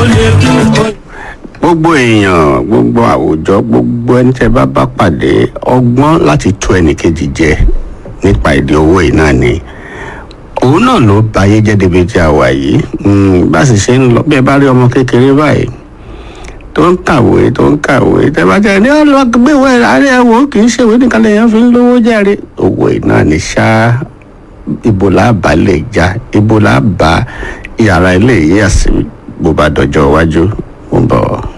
lè kú ó gbogbo èèyàn gbogbo àwùjọ gbogbo ẹni tẹ bá bá pàdé ọgbọ́n láti tú ẹnìkejì jẹ nípa èdè owó yìí náà ni òun náà ló ba ayé jẹ́ débi tí a wà yìí Mm, bá sì ṣe ń lọ bí ẹ bá rí ọmọ kékeré báyìí tó ń kàwé tó ń kàwé tẹ bá jẹ ní ọlọgbẹwẹ àárẹ ẹwọ kì í ṣèwé nìkan lèèyàn fi ń lówó járe owó yìí náà ni ṣá ibo là bá lè já ibo là bá yàrá ilé yìí àsì bó bá dọjọ́ iwájú mo ń bọ̀.